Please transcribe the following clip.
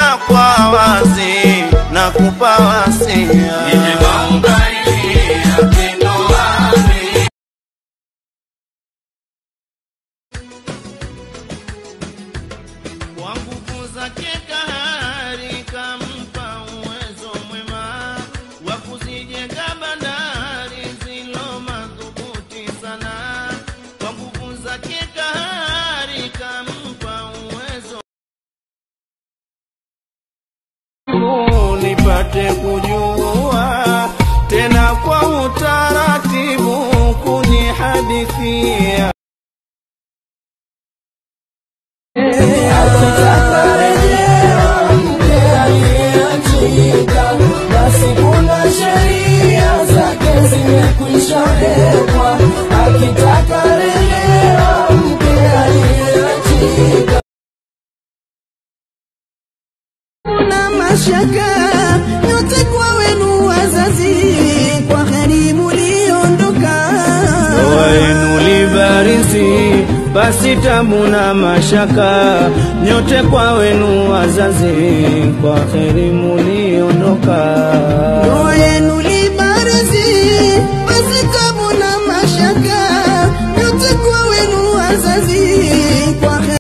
tena kwa wazi na kupa wasia kwa nguvu zake kahari kampa uwezo mwema wa kuzijenga bandari zilo madhubuti sana. Kwa nguvu zake kahari kampa uwezo nipate kujua tena kwa utaratibu kunihadithia Akitaka rejea mke aliyeachika, basi kuna sheria zake zimekwisha wekwa. Akitaka rejea mke aliyeachika, kuna mashaka yote kwa wenu wazazi, kwa heri muliondoka ndoa yenu libarizi, basi tabu na mashaka nyote kwa wenu wazazi, kwa heri muliondoka.